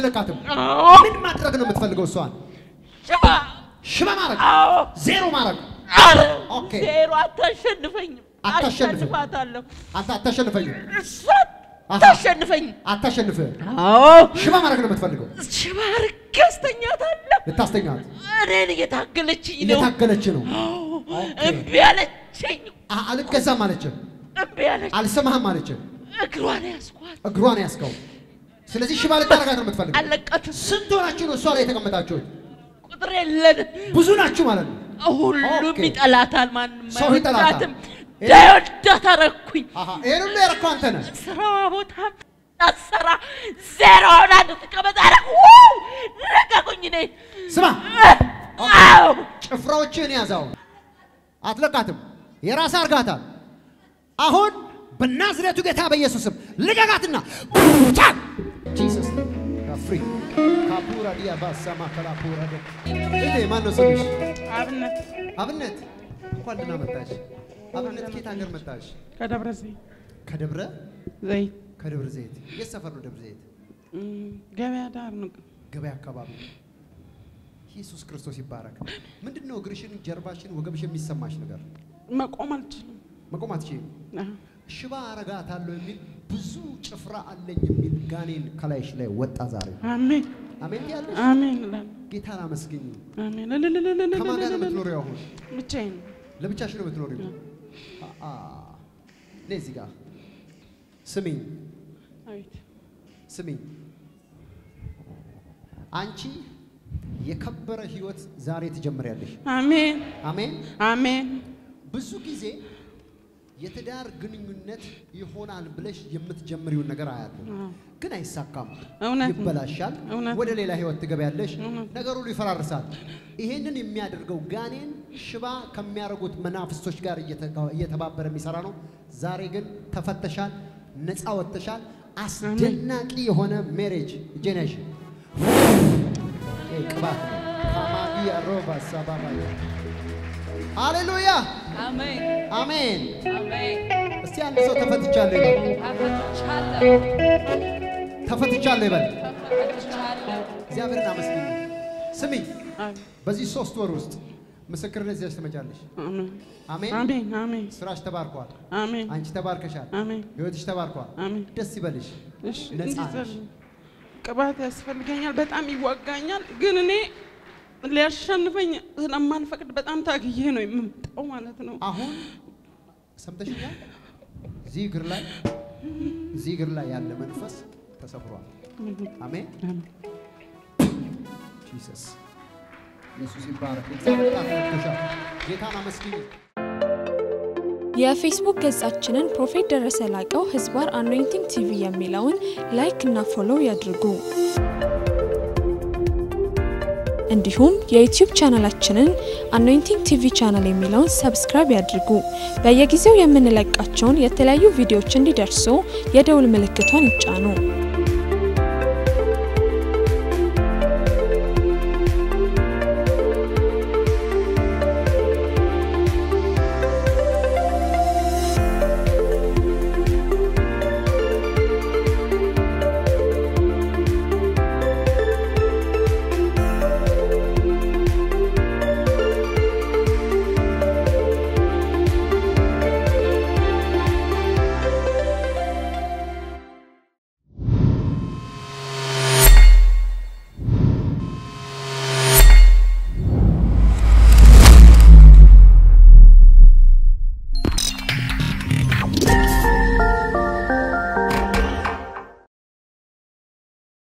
አትለቃትም። አዎ ምን ማድረግ ነው የምትፈልገው? እሷን ሽባ ሽባ ማድረግ፣ አዎ ዜሮ ማድረግ። አረ ኦኬ። ዜሮ አታሸንፈኝም አታሸንፍም። አሸንፋታለሁ አንተ አታሸንፈኝም፣ እሷ አሃ። አታሸንፈኝም አታሸንፍህም። አዎ ሽባ ማድረግ ነው የምትፈልገው። ሽባ አድርጌ አስተኛታለሁ ልታስተኛት እኔን እየታገለችኝ ነው እየታገለች ነው። አዎ ኦኬ። እምቢ አለችኝ አ- አልገዛም አለች፣ እምቢ አለች አልሰማህም አለች። እግሯን ያስኳት እግሯን ያስከው። ስለዚህ ሽባ ልታረጋት ነው የምትፈልገው። አለቀትም ስንት ሆናችሁ ነው እሷ ላይ የተቀመጣችሁት? ቁጥር የለንም ብዙ ናችሁ ማለት ነው። ሁሉም ኦኬ። ይጠላታል ማንም ሰው ይጠላታል። አይወዳትም እንዳይወዳት አረኩኝ አሃ ይሄን ሁሉ ያረከው አንተ ነህ። ስራዋ ቦታ አሰራ ዜሮ ሆና እንድትቀመጥ አደረኩ ለቀቁኝ እኔ ስማ አዎ ጭፍራዎችህን ያዛው፣ አትለቃትም። የራስ አርጋታል። አሁን በናዝሬቱ ጌታ በኢየሱስም ልቀቃትና ታ ጂሰስ ፍሪ ካፑራ ዲያ ባሳማ ከላፑራ ደ እዴ ማን ነው ስምሽ? አብነት አብነት እንኳን ደህና መጣሽ። አብነት ከየት ሀገር መጣሽ? ከደብረ ዘይት ከደብረ ዘይት ከደብረ ዘይት። የት ሰፈር ነው ደብረ ዘይት? እም፣ ገበያ ዳር ነው። ገበያ አካባቢ። ኢየሱስ ክርስቶስ ይባረክ። ምንድን ነው እግርሽን፣ ጀርባሽን፣ ወገብሽ የሚሰማሽ ነገር? መቆም አልችልም። መቆም አትችይም። አዎ። ሽባ አረጋታለሁ የሚል ብዙ ጭፍራ አለኝ የሚል ጋኔን ከላይሽ ላይ ወጣ ዛሬ። አሜን አሜን ያለሽ አሜን እላለሁ። ጌታን አመስግኝ። አሜን ከማን ጋር ነው እልልልልልልልልል። የምትኖሪው አሁን? ብቻዬን ነው። ለብቻሽ ነው የምትኖሪው? አ ነይ እዚህ ጋር ስሚኝ፣ አቤት ስሚኝ። አንቺ የከበረ ህይወት ዛሬ ትጀምሪያለሽ። አሜን አሜን። አሜን ብዙ ጊዜ የትዳር ግንኙነት ይሆናል ብለሽ የምትጀምሪውን ነገር አያለሁ፣ አዎ። ግን አይሳካም፣ እውነት ነው። ይበላሻል፣ እውነት ወደ ሌላ ህይወት ትገቢያለሽ፣ እውነት። ነገሩ ሁሉ ይፈራርሳል። ይሄንን የሚያደርገው ጋኔን ሽባ ከሚያደርጉት መናፍስቶች ጋር እየተጋ- እየተባበረ የሚሰራ ነው። ዛሬ ግን ተፈተሻል፣ ነፃ ወጥተሻል። አስደናቂ የሆነ ሜሬጅ እጄነሽ ቅባት ነው። ካማጊያ ሮባ ሳባባ ሃሌሉያ አሜን አሜን። አሜን። እስቲ አንድ ሰው ተፈትቻለሁ ይበል። ተፈትቻለሁ ተፈትቻለሁ ይበል። ተፈትቻለሁ። እግዚአብሔርን አመስግኝ። ስሚ፣ አሜን በዚህ ሶስት ወር ውስጥ ምስክርነት ይዘሽ ትመጫለሽ። አሜን አሜን። አሜን አሜን ስራሽ ተባርኳል። አሜን አንቺ ተባርከሻል። አሜን ህይወትሽ ተባርኳል። አሜን ደስ ይበልሽ። እሺ ነፃ እንዲጸልይ ነሽ። ቅባት ያስፈልገኛል። በጣም ይዋጋኛል፣ ግን እኔ ሊያሸንፈኝ ስለማልፈቅድ በጣም ታግዬ ነው የምመጣው ማለት ነው። አሁን ሰምተሽኛል። እዚህ እግር ላይ እዚህ እግር ላይ ያለ መንፈስ ተሰብሯል። አሜን። ጂሰስ ኢየሱስ ይባረክ። እግዚአብሔር ጣት ነክቶሻል። ጌታን አመስግኝ። የፌስቡክ ገጻችንን ፕሮፌት ደረሰ ላቀው ህዝባር አኖይንቲንግ ቲቪ የሚለውን ላይክ እና ፎሎው ያድርጉ። እንዲሁም የዩቲዩብ ቻናላችንን አኖይንቲንግ ቲቪ ቻናል የሚለውን ሰብስክራይብ ያድርጉ። በየጊዜው የምንለቃቸውን የተለያዩ ቪዲዮዎች እንዲደርሱ የደውል ምልክቷን ይጫኑ።